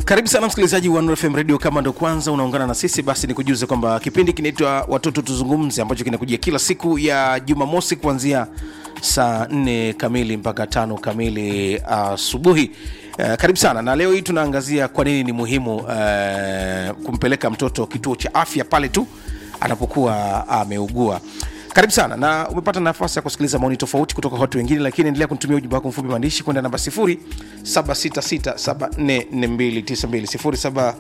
Karibu sana msikilizaji wa Nuru FM Radio. Kama ndo kwanza unaungana na sisi, basi nikujuze kwamba kipindi kinaitwa Watoto Tuzungumze, ambacho kinakujia kila siku ya Jumamosi kuanzia saa 4 kamili mpaka tano kamili asubuhi. Uh, karibu sana na leo hii tunaangazia kwa nini ni muhimu uh, kumpeleka mtoto kituo cha afya pale tu anapokuwa ameugua. Karibu sana na umepata nafasi ya kusikiliza maoni tofauti kutoka kwa watu wengine, lakini endelea kunitumia ujumbe wako mfupi maandishi kwenda namba 0766744292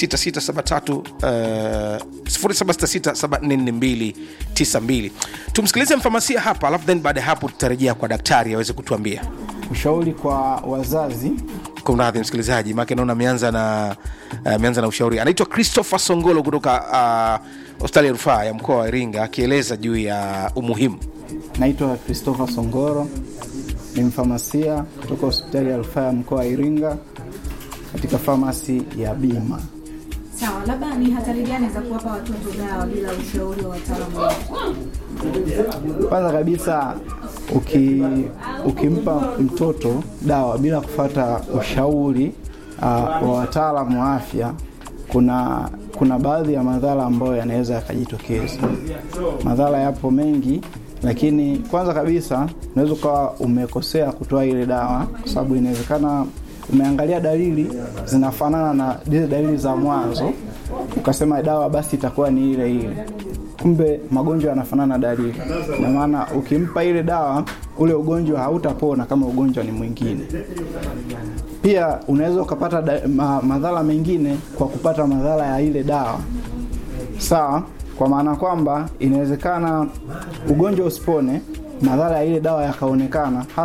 076673 tumsikilize mfamasia hapa, alafu then baada ya hapo tutarejea kwa daktari aweze kutuambia. Ushauri kwa wazazi Kumradhi msikilizaji, maake naona ameanza na ameanza na ushauri. Anaitwa Christopher Songolo kutoka uh, hospitali ya rufaa ya mkoa wa Iringa akieleza juu ya umuhimu naitwa Christopher Songoro, ni mfamasia kutoka hospitali ya rufaa ya mkoa wa Iringa katika famasi ya Bima. Sawa, labda ni hatari gani za kuwapa watoto dawa bila ushauri wa wataalamu? Kwanza kabisa uki, ukimpa mtoto dawa bila kufata ushauri uh, wa wataalamu wa afya, kuna kuna baadhi ya madhara ambayo yanaweza yakajitokeza. Madhara yapo mengi, lakini kwanza kabisa unaweza ukawa umekosea kutoa ile dawa, kwa sababu inawezekana umeangalia dalili zinafanana na zile dalili za mwanzo, ukasema dawa basi itakuwa ni ile ile kumbe magonjwa yanafanana dalili. Na maana ukimpa ile dawa, ule ugonjwa hautapona kama ugonjwa ni mwingine. Pia unaweza ukapata da, ma, madhara mengine kwa kupata madhara ya ile dawa, sawa. Kwa maana kwamba inawezekana ugonjwa usipone, madhara ya ile dawa yakaonekana.